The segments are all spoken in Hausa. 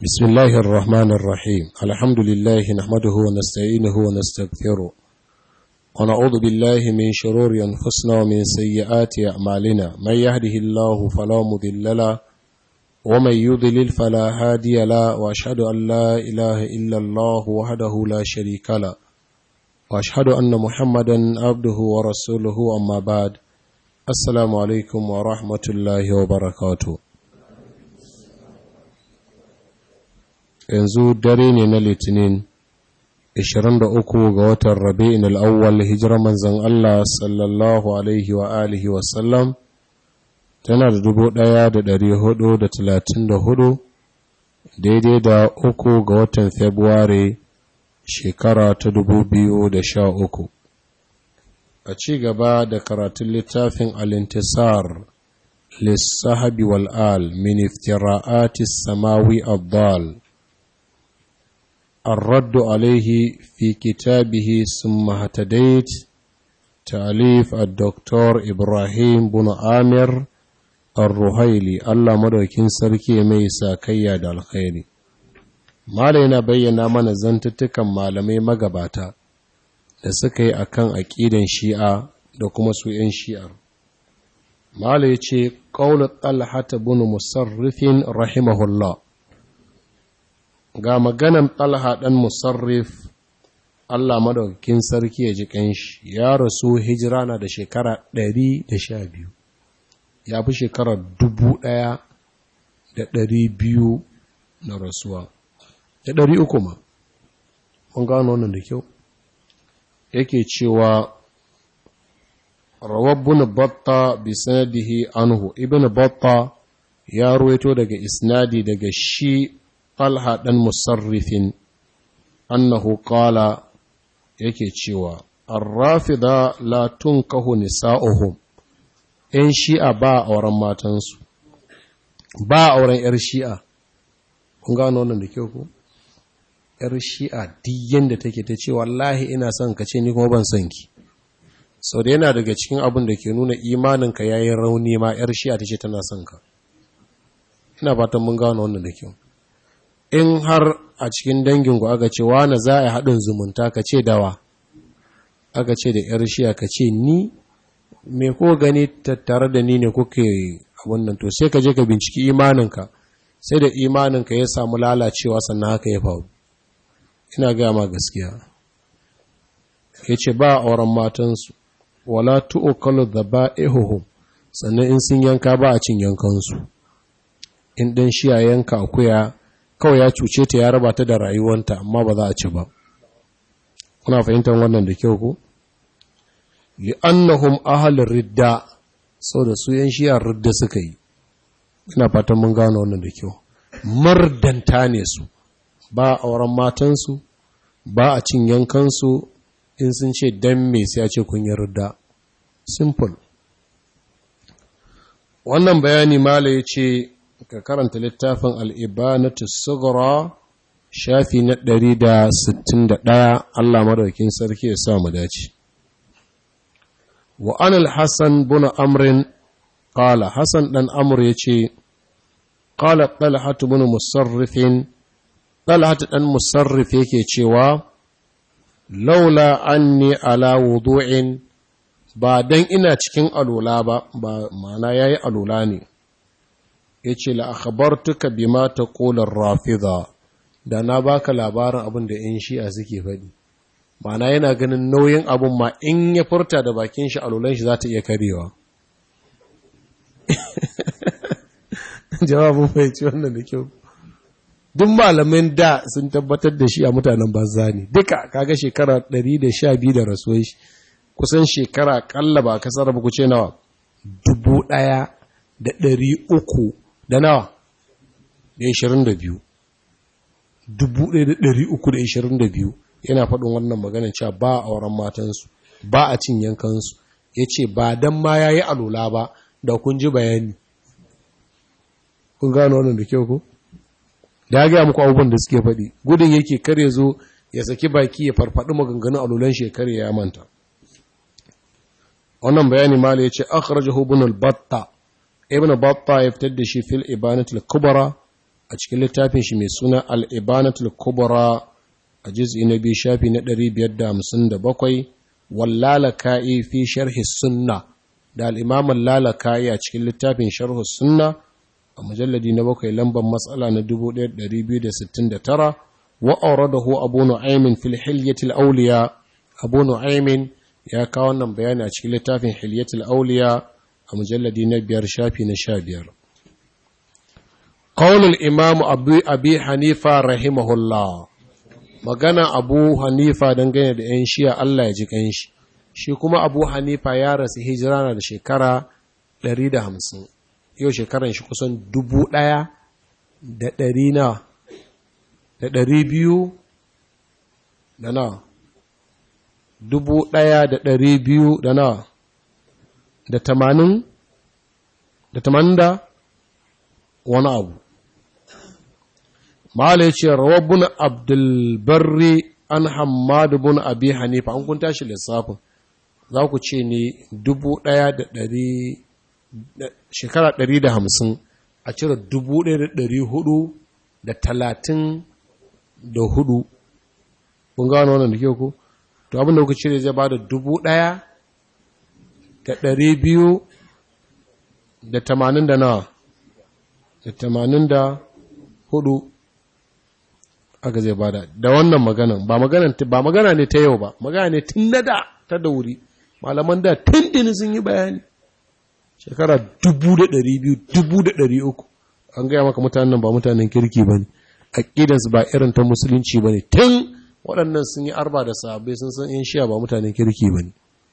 بسم الله الرحمن الرحيم الحمد لله نحمده ونستعينه ونستغفره ونعوذ بالله من شرور أنفسنا ومن سيئات أعمالنا من يهده الله فلا مضل له ومن يضلل فلا هادي له وأشهد أن لا إله إلا الله وحده لا شريك له وأشهد أن محمدا عبده ورسوله أما بعد السلام عليكم ورحمة الله وبركاته yanzu dare ne na litinin 23 ga watan rabi'in al'awwal hijirar manzan Allah sallallahu alaihi wa alihi wasallam tana da dubu ɗaya da ɗari hudu da talatin da hudu daidai da uku ga watan februari shekara ta dubu biyu da sha uku a ci gaba da karatun littafin alintisar lissahabi wal'al min iftira'atis samawi abdal الرد عليه في كتابه ثم اهتديت تأليف الدكتور إبراهيم بن عامر الرهيلي الله مدوكين سركي ميسا كيا دا الخير malaina bayyana mana zantuttukan malamai magabata da suka yi akan aƙidan shi'a da kuma su 'yan shi'ar mala ya ce ƙaunar talhata bin musarrifin rahimahullah ga maganan ɗalha ɗan musarrif Allah madaukakin sarki ya ji ƙanshi ya rasu hijira na da shekara ɗari da sha biyu ya fi shekarar dubu ɗaya da ɗari biyu na rasuwa da ɗari uku ma mun gano wannan da kyau yake cewa rawar bin batta bi sanadihi anhu ibn batta ya ruwaito daga isnadi daga shi talha ɗan musarrifin annahu qala yake cewa arrafida la tunkahu nisa'uhum ‘yan shi'a ba a auren matansu ba a auren ‘yar shi'a kun gano wannan da kyau ku ‘yar shi'a diyan da take ta ce wallahi ina son ka ce ni kuma ban son ki sau da yana daga cikin abin da ke nuna imaninka ya yi rauni ma ‘yar shi'a ta ce tana son ka ina fatan mun gano wannan da kyau in har a cikin danginku aka ce wane za a haɗin zumunta ka ce dawa aka ce da ‘yar shiya ka ce ni me ko gani tattare da ni ne kuke wannan to sai ka je ka binciki imaninka sai da imaninka ya samu lalacewa sannan haka ya faru ina gaya ma gaskiya ya ce ba auren matansu wala tu'ukalu da ba'ihuhum sannan in sun yanka ba a cin yankansu in ɗan shiya yanka akuya kawai ya cuce ta ya raba ta da rayuwanta amma ba za a ci ba kuna fahimtar wannan da kyau ko li'annahum ahlur ridda da su yan shi'a ridda suka yi ina fatan mun gano wannan da kyau mardanta ne su ba auren matansu ba a cin yankansu in sun ce dan me sai a ce kun yi ridda simple wannan bayani mala ya ce ka karanta littafin al'ibanatu sugura shafi na ɗari da sittin da ɗaya Allah madaukin sarki ya sa mu dace. Wa anil Hassan buna amrin ƙala, Hassan ɗan amur ya ce, ƙala ɗalhatu buna musarrifin, ɗalhatu ɗan musarrif yake cewa, laula an ni ala wudu'in ba don ina cikin alola ba, ba mana ya yi alola ne. ya ce la'akabartuka bi ma ta ƙolar rafida da na baka labarin abin da ‘yan shi'a suke faɗi mana yana ganin nauyin abin ma in ya furta da bakin shi alulan shi za ta iya karewa jawabin fahimci wannan da kyau duk malamin da sun tabbatar da shi a mutanen banza ne duka kaga shekara 112 da rasuwar shi kusan shekara kalla ba kasar ba ku ce nawa dubu ɗaya da ɗari uku da nawa da ishirin da biyu dubu ɗaya da ɗari uku da ishirin da biyu yana faɗin wannan maganin cewa ba a auren matansu ba a cin yankansu ya ce ba don ma ya yi alola ba da kun ji bayani kun gano wannan da kyau ko da ya gaya muku abubuwan da suke faɗi gudun yake kar ya zo ya saki baki ya farfaɗi maganganun alolan shekar ya manta wannan bayani mala ya ce akhrajahu ibn al-batta ibn batta ya fitar da shi fil ibanatul kubra a cikin littafin shi mai suna al'ibanatul kubra a jiz'i na biyu shafi na 557 wallalaka'i fi sharhi sunna da al'imaman lalaka'i a cikin littafin sharhi sunna a mujalladi na bakwai lambar matsala na 1269 wa'auradahu abu nu'aymin fil hilyatil auliya abu nu'aymin ya kawo wannan bayani a cikin littafin hilyatil auliya a mujalladi na biyar shafi na sha biyar ƙaunar imamu abi hanifa rahimahullah magana abu hanifa dangane da 'yan shiya Allah ya ji ƙanshi shi kuma abu hanifa ya rasu hijira na da shekara 150 yau shekaran shi kusan dubu ɗaya da ɗari na da ɗari biyu da na dubu ɗaya da ɗari biyu da na da tamanin da tamanin da wani abu Malai ce rawabun Abdulbarri an hamadu bin abi hanifa an kun tashi lissafin za ku ce ne dubu ɗaya da ɗari shekara ɗari da hamsin a cire dubu ɗaya da ɗari hudu da talatin da hudu kun gano wannan da ke ku to abinda kuka cire zai ba da dubu ɗaya da ɗari biyu da tamanin da nawa da tamanin da hudu aka zai bada da wannan maganan ba maganan ba magana ne ta yau ba magana ne tun na da ta da wuri malaman da tun sun yi bayani shekara dubu da ɗari biyu dubu da ɗari uku an gaya maka mutanen ba mutanen kirki ba ne aƙidansu ba irin ta musulunci ba ne tun waɗannan sun yi arba da sahabbai sun san in shiya ba mutanen kirki ba ne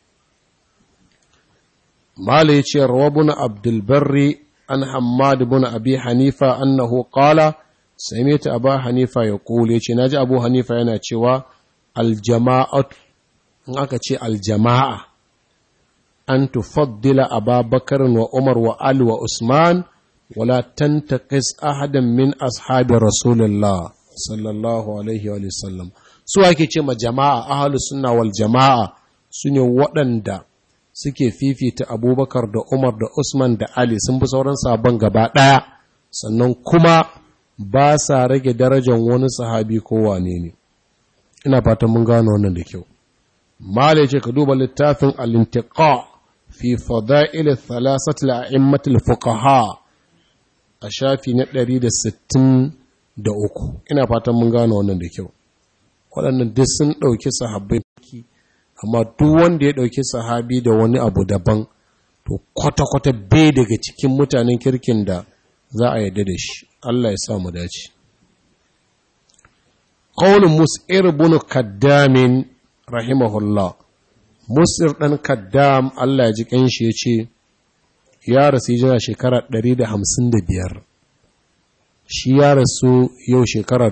mala ya ce rawabun abdulbarri an hammad bin abi hanifa annahu qala sami'tu abu hanifa ya kule ce naji abu hanifa yana cewa aljama'atu in aka ce aljama'a an tufaddila ababakar wa umar wa ali wa usman wala tantaqis ahadan min ashabi rasulullah sallallahu alaihi wa sallam su ake ce ma jama'a ahlus sunna wal jama'a sune waɗanda suke fifita abubakar da umar da usman da ali sun bi sauran sabon gaba ɗaya sannan kuma ba sa rage darajar wani sahabi ko wane ne ina fatan mun gano wannan da kyau malai ce ka duba littafin al-intiqa fi fada'il thalathat al-a'immat al-fuqaha a shafi na 163 ina fatan mun gano wannan da kyau waɗannan duk sun ɗauki sahabbai amma duk wanda ya ɗauki sahabi da wani abu daban to kwata-kwata bai daga cikin mutanen kirkin da za a yarda da shi Allah ya sa mu dace qaulun mus'ir bin kaddamin rahimahullah mus'ir dan kaddam Allah ya ji kanshi yace ya rasu jira shekara 155 shi ya rasu yau shekara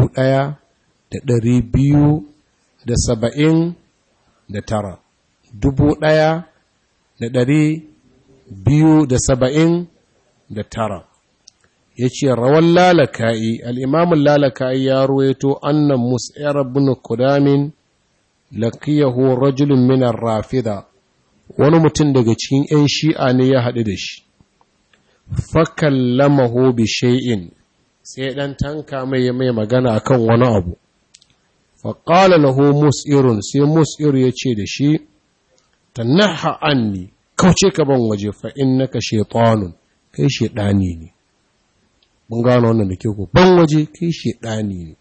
1270 da tara dubu ɗaya da ɗari biyu da saba'in da tara ya ce rawan lalaka'i al'imamun lalaka'i ya ruwaito annan musayar bin kudamin lakiyahu rajulun minar rafida wani mutum daga cikin ‘yan shi'a ne ya haɗu da shi fakallamahu bi shay'in sai ɗan tanka mai mai magana akan wani abu faƙala lahu mus'irun sai mus'ir ya ce da shi tannaha anni kauce ka ban waje fa innaka shaytanun kai shedani ne mun gano wannan da ke ku ban waje kai shedani ne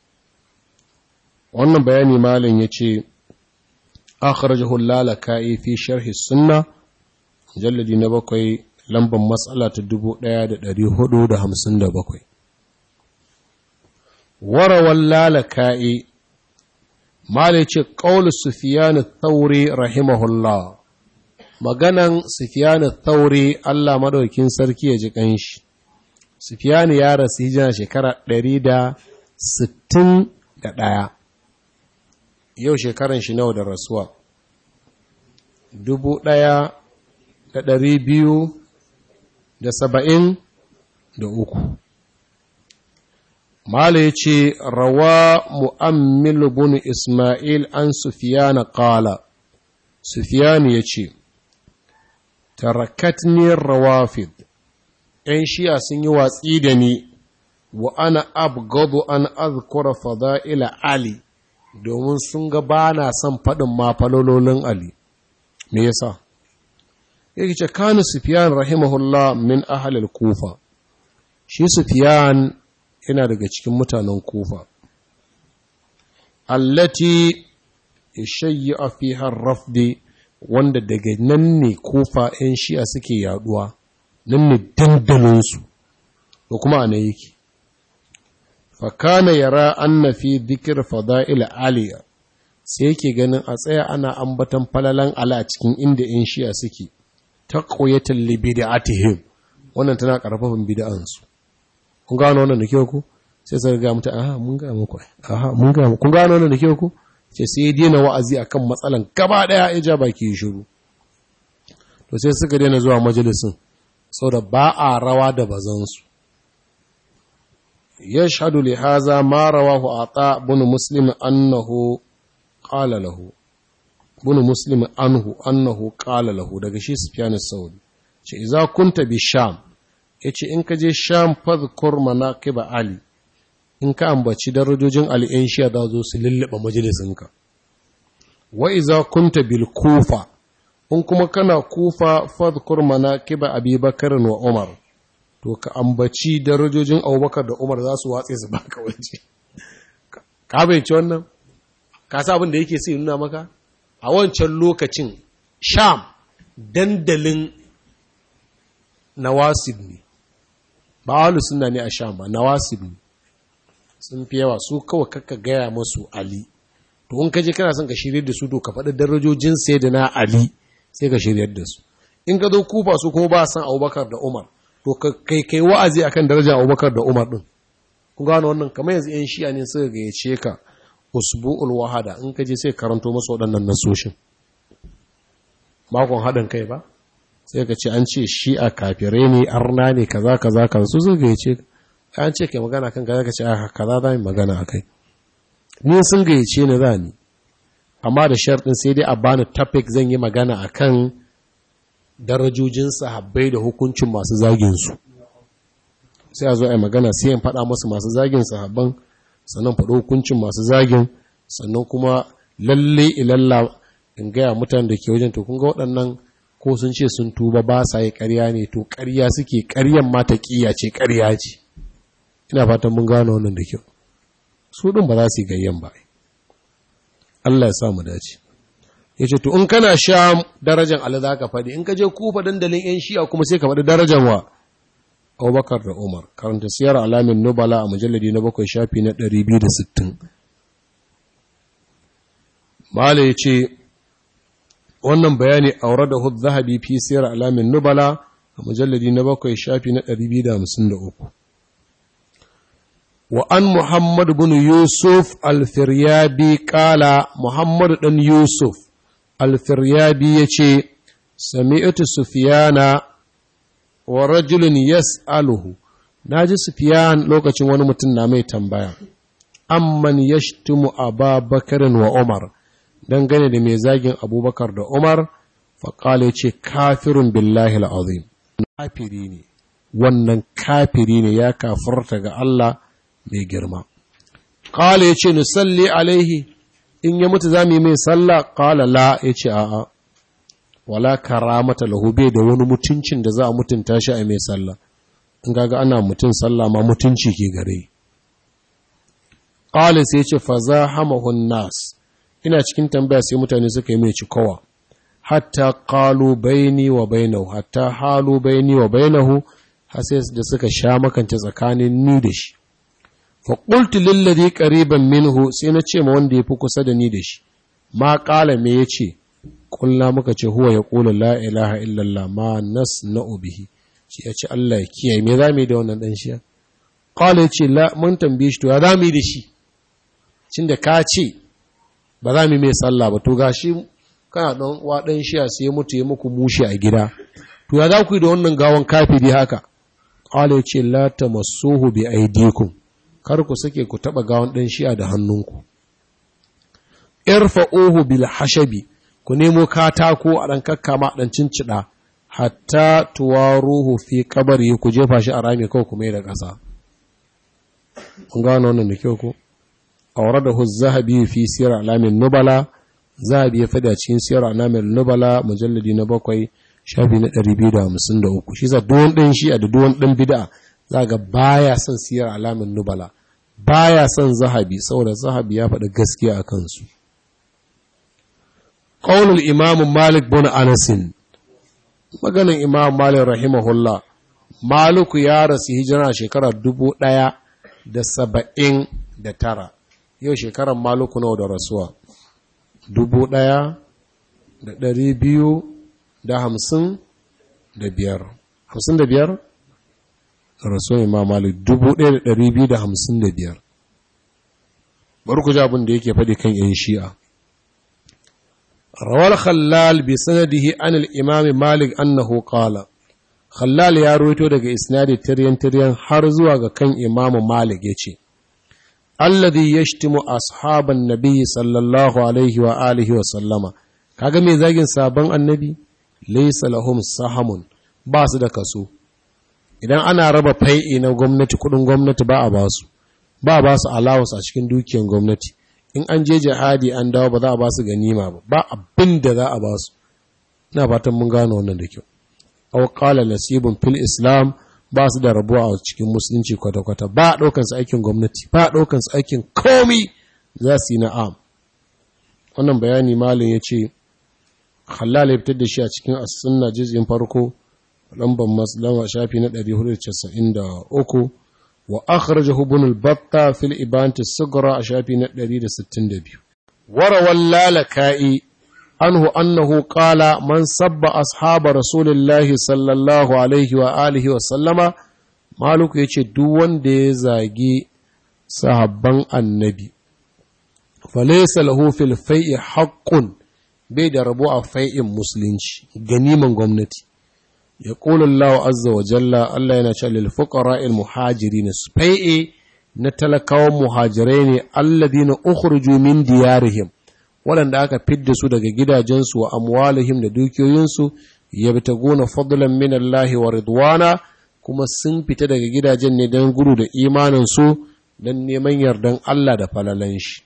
wannan bayani malam yace akhrajahu lalaka'i fi sharhi sunna mujalladi na bakwai lambar matsala ta 1457 warawan lalaka'i Malai ce ƙaunar Sufiyanu Thauri rahimahullah, maganan Sufiyanu Thauri Allah maɗaukin sarki ya ji ƙanshi. Sufiyanu ya rasu hijira shekara ɗari da sittin da ɗaya, yau shekaran shi nawa da rasuwa, dubu ɗaya da ɗari biyu da saba'in da uku. Mala ya ce, Rawa mu'ammil bin Ismail an Sufiyana ƙala, Sufiyanu ya ce, Tarakatni rawafid, ‘yan shiya sun yi watsi da ni, wa ana abgadu an azkura fada'ila ali domin sun ga ba na son faɗin mafalololin ali me yasa yake ce kanu sufyan rahimahullah min ahlil kufa shi sufyan yana daga cikin mutanen kufa allati yashayya fiha rafdi wanda daga nan ne kufa 'yan shi'a suke yaduwa nan ne dandalinsu da kuma ana yake fakana yara anna fi dhikr fada'il aliya sai yake ganin a tsaya ana ambatan falalan ala a cikin inda 'yan shi'a suke taqwiyatan li bid'atihim wannan tana karfafin bid'ansu kun gano wannan da kyau ku sai sai ga mutu aha mun ga muku aha mun ga kun gano wannan da kyau ku ce sai ya daina wa'azi akan matsalan gaba daya ya ja baki shiru to sai suka daina zuwa majalisin saboda ba a rawa da bazansu yashhadu li hadha ma rawahu ata ibn muslim annahu qala lahu ibn muslim anhu annahu qala lahu daga shi sufyan as-saudi ce idza kunta bi sham yace in ka je sham fadhkur manaqib ali in ka ambaci darajojin al'in shiya da zo su lullaba majalisinka wa iza kunta bil kufa in kuma kana kufa fadhkur manaqiba abi bakar wa umar to ka ambaci darajojin abubakar da umar za su watse su baka waje ka bayyance wannan ka sa abin da yake sai nuna maka a wancan lokacin sham dandalin nawasib ne ba ahlus sunna ne a sham ba nawasib ne sun fi yawa su kawai kakka gaya masu Ali to in ka je kana son ka shirye da su to ka faɗi darajojin sai da na Ali sai ka shiryar da su in ka zo kufa su kuma ba san Abubakar da Umar to ka kai kai wa'azi akan darajar Abubakar da Umar din kun gano wannan kamar yanzu yan shi'a ne suka gayyace ka usbu'ul wahada in ka je sai karanto masu waɗannan nasoshin makon haɗin kai ba sai ka ce an ce shi'a kafirai ne arna ne kaza kaza kaza su suka gayyace ka an ce kai magana kan kaza ka ce a kaza za mu magana a kai ni sun gayyace ni za ni amma da sharɗin sai dai a bani topic zan yi magana a kan darajojin sahabbai da hukuncin masu zagin su sai a zo a yi magana sai in faɗa masu masu zagin sahabban sannan faɗo hukuncin masu zagin sannan kuma lalle ilalla in gaya mutane da ke wajen to kun ga waɗannan ko sun ce sun tuba ba sa yi ƙarya ne to ƙarya suke ƙaryan mata ƙiya ce ƙarya ce ina fatan mun gano wannan da kyau su ɗin ba za su yi gayyan ba Allah ya sa mu dace ya ce to in kana sha darajan Allah za ka faɗi in ka je kufa dandalin yan shi'a kuma sai ka faɗi darajan wa Abubakar da Umar karanta siyar alamin nubala a mujalladi na bakwai shafi na 260 Mala ya ce wannan bayani aure da hud zahabi fi siyar alamin nubala a mujalladi na bakwai shafi na 253 وأن محمد بن يوسف الفريابي قال محمد بن يوسف الفريابي يشي سمعت سفيان ورجل يسأله ناجي سفيان لوكacin wani mutum na mai tambaya amman yashtumu Aba Bakar wa Umar dangane da mai zagin Abubakar da Umar faqala yace kafirun billahi alazim kafiri ne wannan kafiri ne ya kafirta ga Allah mai girma. Ƙala ya ce, Nusalli alaihi, in ya mutu za mu yi mai sallah, ƙala la ya ce, a'a, wala karamata lahu bai da wani mutuncin da za a mutunta shi a mai sallah. In gaga ana mutun sallah ma mutunci ke gare. Ƙala sai ce, fa za hamahun nas, ina cikin tambaya sai mutane suka yi mai cikowa. Hatta ƙalu baini wa bainahu, hatta halu baini wa bainahu, har sai da suka sha makance tsakanin ni da shi. faƙultu lillazi ƙariban minhu sai na ce ma wanda ya fi kusa da ni da shi ma ƙala me ya ce ƙulla muka ce huwa ya ƙula la ilaha illallah ma nas na ubihi shi ya ce Allah ya kiyaye me za mu yi da wannan ɗan shi ƙala ya ce la mun tambaye shi to ya za mu yi da shi cin da ka ce ba za mu yi mai sallah ba to ga shi kana ɗan uwa ɗan shi sai ya mutu ya muku mushi a gida to ya za ku yi da wannan gawan kafiri haka ƙala ya ce la tamassuhu bi aidikum kar ku sake ku taɓa gawan ɗan shi'a da hannunku. Irfa'uhu bil hashabi, ku nemo katako a ɗan kakkama ɗan cincida, hatta tuwaruhu fi kabari ku jefa shi a rami kawai ku mai da ƙasa. kun gano wannan da kyau ko awradahu az-zahabi fi sir alamin nubala zahabi ya fada cikin sir alamin nubala mujalladi na bakwai shafi na 253 shi za duwan ɗin shi a da duwan ɗin bid'a za ga baya son siyar alamin nubala baya son zahabi saboda zahabi ya faɗi gaskiya a kansu ƙaunar imamu malik bin anasin maganin imamu malik rahimahullah maliku ya rasu hijira shekarar dubu ɗaya da saba'in da tara yau shekarar maliku nawa da rasuwa dubu ɗaya da ɗari biyu da hamsin da biyar hamsin da biyar rasuwan imam malik dubu ɗaya da ɗari biyu da hamsin da biyar bari ku ji abin da yake faɗi kan yan shi'a rawar khallal bi sanadihi an al-imam malik annahu qala khallal ya ruwaito daga isnadi tiryan tiryan har zuwa ga kan imam malik yace alladhi yashtimu ashaban nabiy sallallahu alaihi wa alihi wa sallama kaga me zagin sabon annabi laysa lahum sahamun ba su da kaso idan ana raba fai'i na gwamnati kudin gwamnati ba a basu ba a basu allowance a cikin dukiyar gwamnati in an je jihadi an dawo ba za a basu ganima ba ba abin da za a basu ina fatan mun gano wannan da kyau aw qala nasibun fil islam ba su da rabuwa a cikin musulunci kwata-kwata ba a ɗaukan su aikin gwamnati ba a ɗaukan su aikin komi za su yi na'am wannan bayani malin ya ce halal ya fitar da shi a cikin as-sunna juz'in farko lambar maslama shafi na 493 wa akhrajahu ibn al-batta fil ibant as-sughra a shafi na 162 warawal lalaka'i anhu annahu qala man sabba ashaba rasulillahi sallallahu alaihi wa alihi wa sallama maluku yace duk wanda ya zagi sahabban annabi falaysa lahu fil fai'i haqqun bai da rabo a fai'in musulunci ganiman gwamnati ya Allah azza wa jalla Allah yana cewa lil fuqara'il muhajirin fai'i na talakawan muhajirai ne alladhina ukhruju min diyarihim waɗanda aka fidda su daga gidajensu wa amwalihim da dukiyoyinsu yabtaguna fadlan min Allah wa ridwana kuma sun fita daga gidajen ne don gudu da imanin su don neman yardan Allah da falalan shi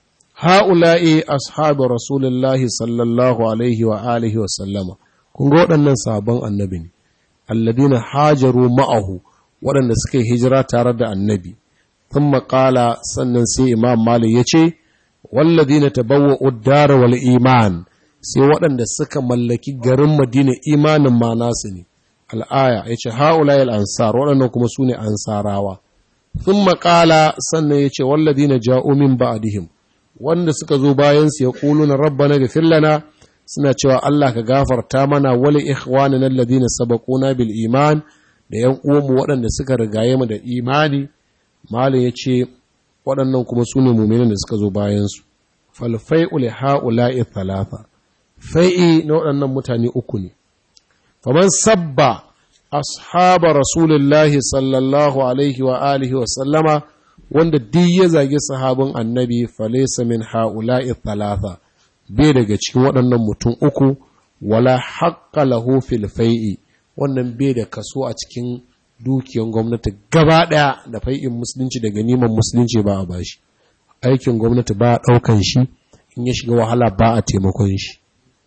ha'ula'i ashabu rasulullahi sallallahu alaihi wa alihi wa sallama kun ga waɗannan sabon annabi ne alladina hajaru ma'ahu waɗanda suka yi hijira tare da annabi sun maƙala sannan sai imam malik ya ce walladina tabawwa uddara wal iman sai waɗanda suka mallaki garin madina imanin ma nasu ne al'aya ya ce ha'ulai al'ansar waɗannan kuma su ne ansarawa sun maƙala sannan ya ce walladina ja'o min ba'dihim wanda suka zo bayansu ya ƙulu na rabbana gafir lana suna cewa Allah ka gafarta mana wali ikhwanina alladhina sabaquna bil iman da yan uwanmu waɗanda suka rigaye mu da imani malin yace waɗannan kuma su ne mu'minan da suka zo bayan su fal fai'u li ha'ula'i thalatha fai'i na waɗannan mutane uku ne faman sabba ashaba rasulullahi sallallahu alaihi wa alihi wa sallama wanda duk ya zagi sahabin annabi falaysa min ha'ula'i thalatha bai daga cikin waɗannan mutum uku wala haƙƙa lahu fil fai'i wannan bai da kaso a cikin dukiyan gwamnati gaba ɗaya da fai'in musulunci da ganiman musulunci ba a bashi aikin gwamnati ba a ɗaukan shi in ya shiga wahala ba a taimakon shi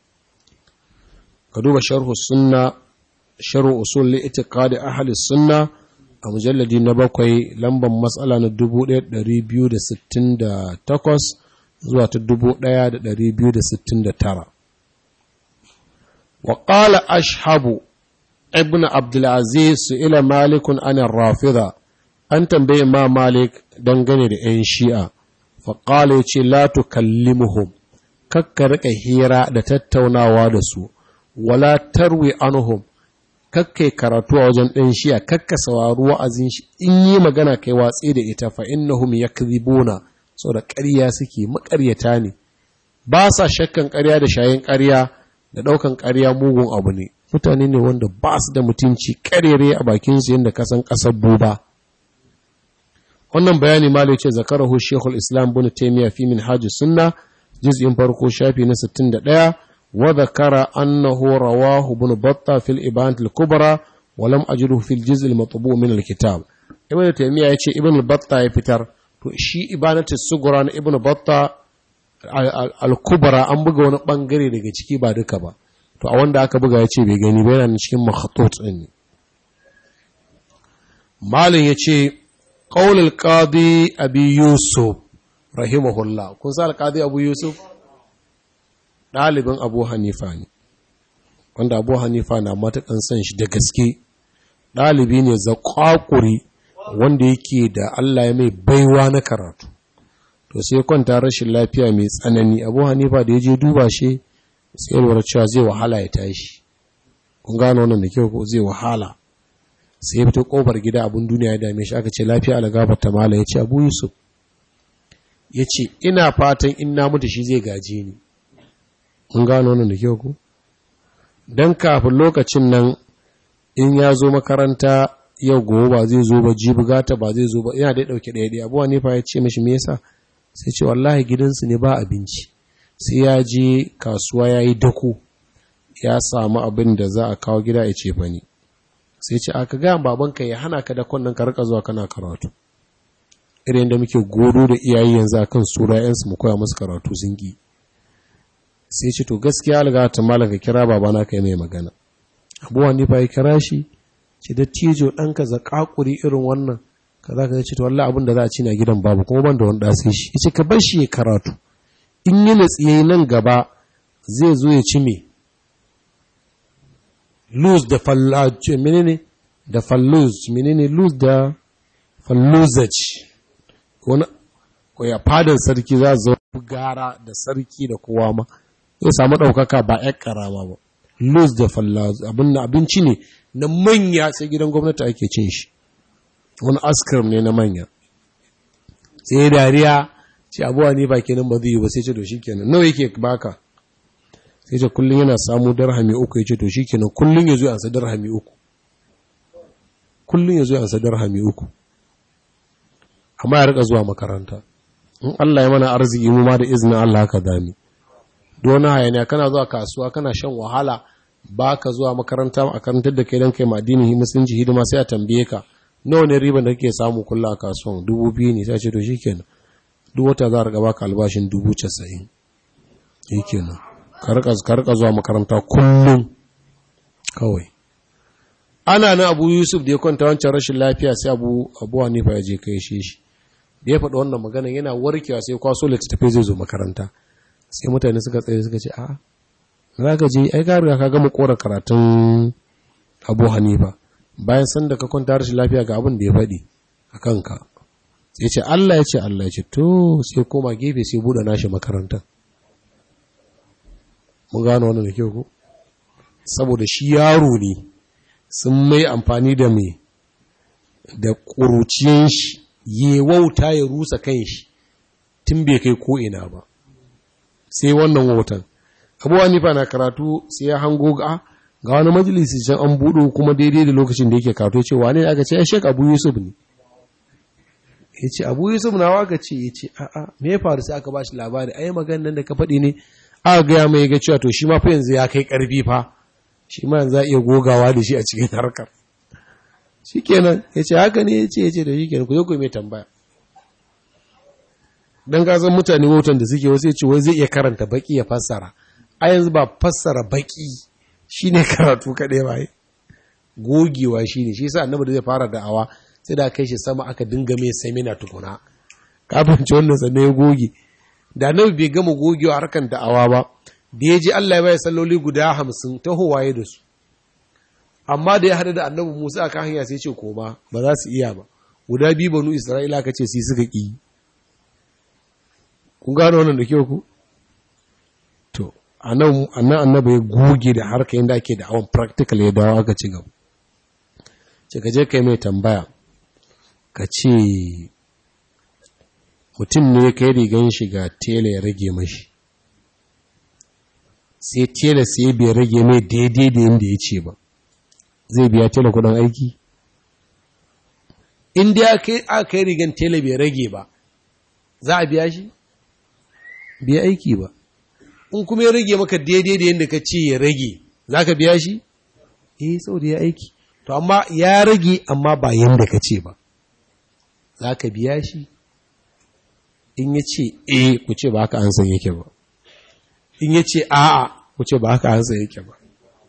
ka duba sharhu sunna sharhu usul li itiqadi ahli sunna a mujalladi na bakwai lambar matsala na 1268 zuwa ta dubu ɗaya da ɗari biyu da sittin da tara. Wa ƙala ashabu ibn Abdulaziz su ila malikun anan rafida, an tambaye ma malik dangane da ‘yan shi'a, fa ƙala ya ce la tukallimuhum kakka riƙa hira da tattaunawa da su, wala tarwi anhum kakkai karatu a wajen ɗan shi'a kakka saurari wa'azin shi in yi magana kai watsi da ita fa innahum yakdhibuna saboda ƙarya suke maƙaryata ne ba sa shakkan ƙarya da shayin ƙarya da ɗaukan ƙarya mugun abu ne mutane ne wanda ba su da mutunci ƙarere a bakinsu yadda kasan ƙasar buba wannan bayani malai ce zakarahu shekul islam bin taimiyya fi min hajji sunna juz'in farko shafi na 61 wa zakara annahu rawahu bin batta fil ibant al kubra wa lam ajruhu fil juz' al matbu min al kitab ibn taymiya ya ce ibn batta ya fitar to shi ibanatu sugura na ibn batta al-kubra an buga wani bangare daga ciki ba duka ba to a wanda aka buga ya ce bai gani ba yana cikin makhatut din ne malin ya ce qaulul qadi abi yusuf rahimahullah kun sa al-qadi abu yusuf ɗalibin abu hanifa ne wanda abu hanifa na matakan son shi da gaske ɗalibi ne zaƙwaƙuri wanda yake da Allah ya mai baiwa na karatu to sai kwanta rashin lafiya mai tsanani abu hanifa da ya je duba shi sai lura cewa zai wahala ya tashi kun gano wannan da kyau ko zai wahala sai ya fito kofar gida abin duniya ya dame shi aka ce lafiya algabar ta mala ya ce abu yusuf ya ce ina fatan in na mutu shi zai gaje ni kun gano wannan da kyau ko don kafin lokacin nan in ya zo makaranta yau gobe ba zai zo ba jibi gata ba zai zo ba yana da dauke ɗaya ɗaya abuwa nefa ya ce mashi me yasa sai ce wallahi gidansu ne ba abinci sai ya je kasuwa ya yi dako ya samu abin da za a kawo gida ya ce fa ne sai ce aka gaya babanka ya hana ka dakon nan ka rika zuwa kana karatu irin da muke godo da iyaye yanzu akan sura yansu mu koya musu karatu sun ki sai ce to gaskiya alga ta malaka kira babana kai mai magana abuwa ne fa ya kira shi ce da tijo ɗanka zakakuri irin wannan ka za ka ce to wallah abin da za a ci na gidan babu kuma ban da wani ɗasi shi ya ce ka bar shi ya karatu in yi natsiye nan gaba zai zo ya ci me lose da fallace menene da falluz menene lose da falluzaj wani ko ya fadan sarki za zo gara da sarki da kowa ma zai samu ɗaukaka ba ‘yan ƙarama ba lose da fallaz abin abinci ne na manya sai gidan gwamnati ake cin shi wani askirim ne na manya sai dariya ce abuwa ne ba kenan ba zai yi ba sai ce to shi kenan nawa yake baka sai ce kullum yana samu darhami uku ya ce to shi kenan kullum ya zo yansa darhami uku kullum ya zo yansa darhami uku amma ya rika zuwa makaranta in Allah ya mana arziki mu ma da izinin Allah haka dami don hayaniya kana zuwa kasuwa kana shan wahala ba ka zuwa makaranta a karantar da kai don kai madinin musulunci hidima sai a tambaye ka nawa ne riban da kake samu kulla a kasuwan dubu biyu ne sai ce to shikenan duk wata za a riga baka albashin dubu casa'in shikenan ka rika zuwa makaranta kullum kawai ana na abu yusuf da ya kwanta wancan rashin lafiya sai abu abu hanifa ya je kai shi shi da ya faɗi wannan magana yana warkewa sai kwaso littattafai zai zo makaranta sai mutane suka tsaye suka ce a za ka je ai ka riga ka gama kora karatun abu hanifa bayan san da ka kwanta rashin lafiya ga abin da ya faɗi a kanka sai ce Allah ya ce Allah ya ce to sai koma gefe sai buɗe nashi makaranta mun gano wannan da kyau ko saboda shi yaro ne sun mai amfani da mai da ƙuruciyan shi ya wauta ya rusa kan shi tun bai kai ko'ina ba sai wannan wautan abuwa nifa na karatu sai ya hango ga ga wani majalisi can an buɗo kuma daidai da lokacin da yake karatu ya ce wane aka ce ya shek abu yusuf ne ya ce abu yusuf na waka ce ya ce a'a me ya faru sai aka ba shi labari ai maganin nan da ka faɗi ne aka gaya mai ga cewa to shi ma fa yanzu ya kai ƙarfi fa shi ma yanzu za a iya gogawa da shi a cikin harkar shi kenan ya ce haka ne ya ce ya ce da shi kenan ku zo ku mai tambaya don san mutane wautan da suke wasu ya ce wai zai iya karanta baki ya fassara a yanzu ba fassara baki shi ne karatu kaɗai ba gogewa shi ne shi sa annabi da zai fara da'awa sai da kai shi sama aka dinga mai semina tukuna kafin ci wannan sannan ya goge da annabi bai gama gogewa harkan da'awa ba da ya ji Allah ya bai salloli guda hamsin ta howaye da su amma da ya hada da annabi Musa aka hanya sai ce koma ba za su iya ba guda biyu banu Isra'ila ka ce sai suka ƙi kun gano wannan da kyau ku to anan annabi ya goge da harka yadda ake da awon practical ya dawo aka ci gaba ce ka je kai mai tambaya ka ce mutum ne kai rigan shiga tela ya rage mashi sai tela sai bai rage mai daidai da yadda ya ce ba zai biya tela kudin aiki inda aka kai rigan tela bai rage ba za a biya shi bai aiki ba in kuma ya rage maka daidai da yadda ka ce ya rage za ka biya shi eh saboda ya aiki to amma ya rage amma ba yadda ka ce ba za ka biya shi in ya ce e ku ce ba haka an san yake ba in ya ce a'a ku ce ba haka an san yake ba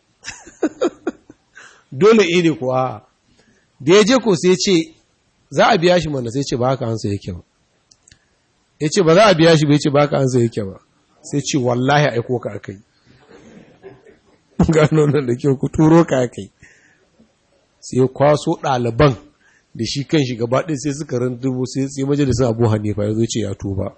dole e ne kuwa da ya je ko sai ce za a biya shi mana sai ce ba haka an san yake ba ya ce ba za a biya shi bai ce ba haka an san yake ba sai ce wallahi aiko ka akai gano nan da kyau ku turo ka akai sai ya kwaso ɗaliban da shi kan shi gaba ɗin sai suka randubu sai sai majalisar abu hanifa ya zo ce ya tuba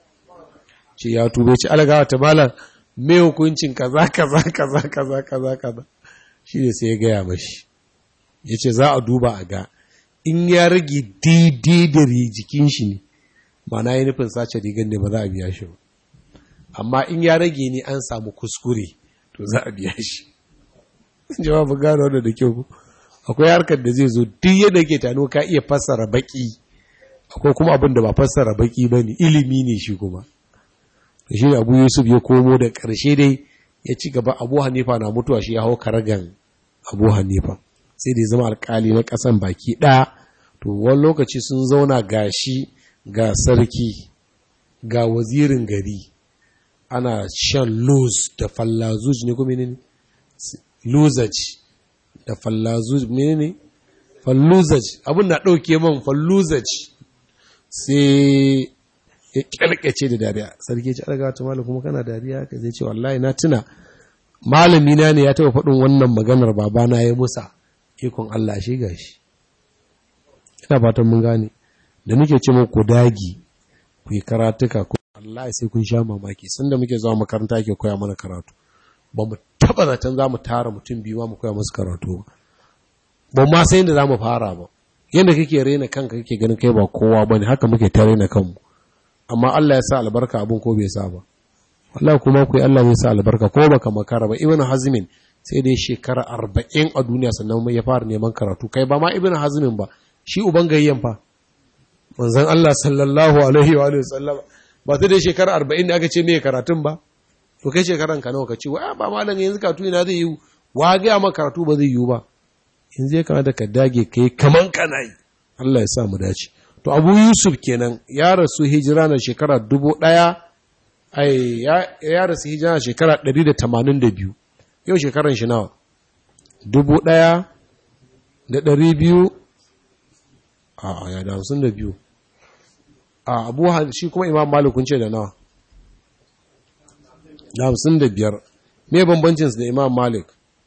ce ya tuba ce alagawa ta malam mai hukuncin kaza kaza kaza kaza kaza kaza shi ne sai ya gaya mashi ya ce za a duba a ga in ya rage daidai da jikin shi ne ma na yi nufin sace rigar ne ba za a biya shi ba amma in ya rage ne an samu kuskure to za a biya shi jawabin gano da da kyau akwai harkar da zai zo duk yadda ke tano ka iya fassara baki akwai kuma abin da ba fassara baki ba ne ilimi ne shi kuma da shi abu yusuf ya komo da ƙarshe dai ya ci gaba abu hanifa na mutuwa shi ya hau karagan abu hanifa sai da ya zama alkali na ƙasan baki ɗaya to wani lokaci sun zauna ga shi ga sarki ga wazirin gari ana shan luz da fallazuj ne kuma ne luzaj da fallazuz menene falluzaj abin na ɗauke man falluzaj sai ya kyalkace da dariya sarki ce alaga ta malam kuma kana dariya ka zai ce wallahi na tuna malami na ne ya taɓa faɗin wannan maganar babana ya musa ikon Allah shi gashi ina fatan mun gane da muke ce ku dagi ku yi karatuka ko Allah sai kun sha mamaki sanda muke zuwa makaranta ke koya mana karatu ba mu taba zaton za mu tara mutum biyu mu koya musu karatu ba ba ma sai da za mu fara ba yadda kake rena kanka kake ganin kai ba kowa ba ne haka muke ta rena kanmu amma Allah ya sa albarka abin ko bai sa ba wallahi kuma ku Allah bai sa albarka ko baka makara ba ibnu hazmin sai dai shekara arba'in a duniya sannan ya fara neman karatu kai ba ma ibnu hazmin ba shi uban gayyan fa manzon Allah sallallahu alaihi wa sallam ba sai dai shekara arba'in da aka ce mai karatun ba to kai shekaran ka nawa ka ce wa ba malam yanzu karatu ina zai yi wa ga ma karatu ba zai yi ba yanzu ya kamata ka dage kai kaman kana yi Allah ya sa mu dace to Abu Yusuf kenan ya rasu hijira na shekara dubu ɗaya ai ya rasu hijira na shekara ɗari da tamanin da biyu yau shekaran shi nawa dubu ɗaya da ɗari biyu a ya da hamsin da biyu a abu shi kuma imam malikun ce da nawa da hamsin da biyar me bambancinsu da imam malik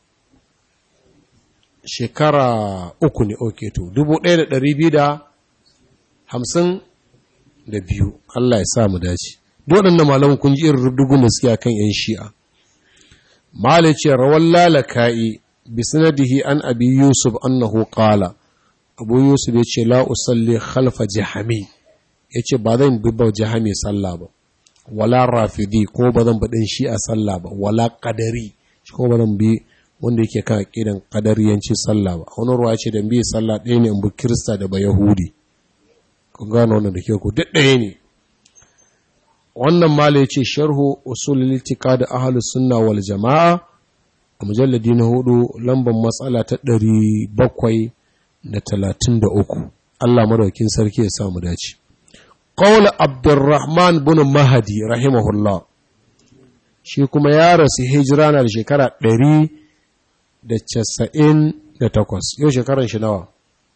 shekara uku ne oke to dubu ɗaya da ɗari biyu da hamsin da biyu Allah ya sa mu dace waɗannan malamun kun ji irin rubdugun da suke kan yan shi'a malik ce rawan lalaka'i bi sanadihi an abi yusuf annahu qala abu yusuf ya ce la usalli khalfa jahami ya ce ba zan bi ba jahami sallah ba wala rafidi ko ba zan baɗin shi a sallah ba wala ƙadari shi ko ba zan bi wanda yake kan aƙidan ƙadariyanci sallah ba wani ruwa ce da bi sallah ɗaya ne in bi kirista da ba yahudi kun gano wannan da ke ku duk ɗaya ne wannan mala ya ce sharhu usul litika da ahalus sunna wal jama'a a mujalladi na hudu lambar matsala ta ɗari bakwai da talatin da uku Allah madaukin sarki ya samu dace قول عبد الرحمن بن مهدي رحمه الله shi kuma ya rasu hijira na da shekara ɗari da casa'in da takwas yau shekaran shi nawa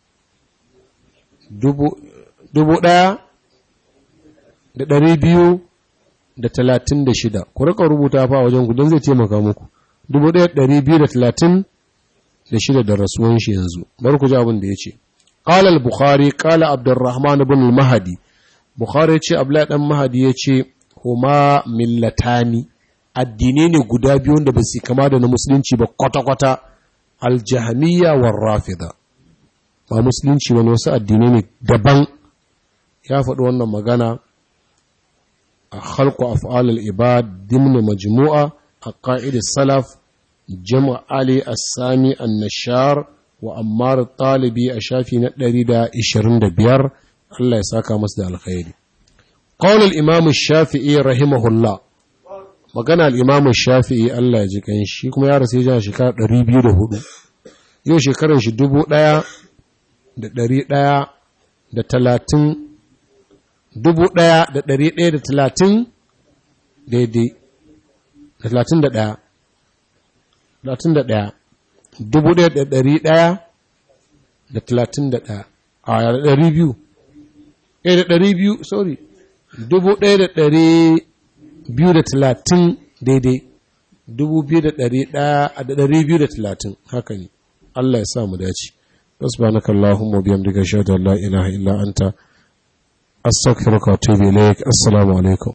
dubu ɗaya da ɗari biyu da talatin da shida ku rika rubuta fa wajen ku don zai taimaka muku dubu ɗaya ɗari biyu da talatin da shida da rasuwan shi yanzu bar ku ji abin da ya ce قال البخاري قال عبد الرحمن بن المهدي Bukhari ya ce, Abdullahi ɗan Mahadi ya ce, Huma millatani, addinai ne guda biyu wanda ba su kama da na musulunci ba kwata-kwata, aljahamiya wa rafida. Ba musulunci wani wasu addinai ne daban, ya faɗi wannan magana a halku af'alul ibad dimna majmu'a a ƙa'idar salaf, jama'a Ali Assami annashar wa Ammar Talibi a shafi na 125 Allah ya saka masu da alkhairi. Qaul al-Imam Shafi'i rahimahullah. Magana al-Imam Shafi'i Allah ya ji kan shi kuma ya rasu ya shekara 204. Yau shekaran shi 1100 da talatin dubu ɗaya da ɗari ɗaya da talatin daidai da talatin da ɗaya talatin da ɗaya dubu ɗaya da ɗari ɗaya da talatin da ɗaya a da ɗari biyu ɗaya da ɗari biyu sorry dubu ɗaya da ɗari biyu da talatin daidai dubu biyu da ɗari ɗaya da ɗari biyu da talatin haka ne Allah ya sa mu dace subhanaka allahumma bihamdika ashhadu an la ilaha illa anta astaghfiruka wa atubu ilaik assalamu alaikum